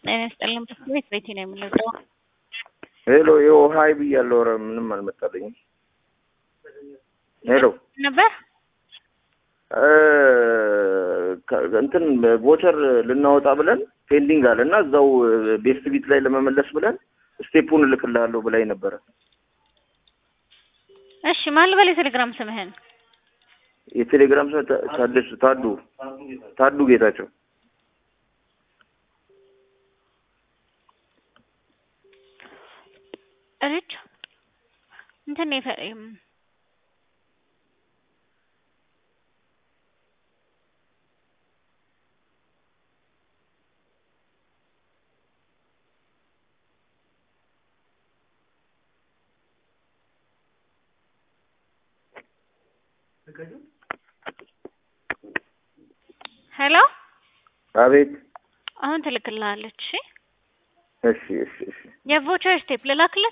ጤና ይስጥልን። ቤት ቤቴ ነው የምንወደው። ሄሎ ይኸው ሀይ ብያለሁ። ኧረ ምንም አልመጣልኝም። ሄሎ ነበር እ እንትን ቮቸር ልናወጣ ብለን ፔንዲንግ አለ እና እዛው ቤስት ቢት ላይ ለመመለስ ብለን ስቴፑን እልክልሃለሁ ብላኝ ነበረ። እሺ ማን ልበል የቴሌግራም ስምህን? የቴሌግራም ሰው ታደሱ ታዱ ታዱ ጌታቸው እርጅ እንትን ነው የፈ- እም፣ ሄሎ አቤት። አሁን ትልክልሃለች። እሺ እሺ እሺ እሺ የቮቸር ስቴፕ ልላክለት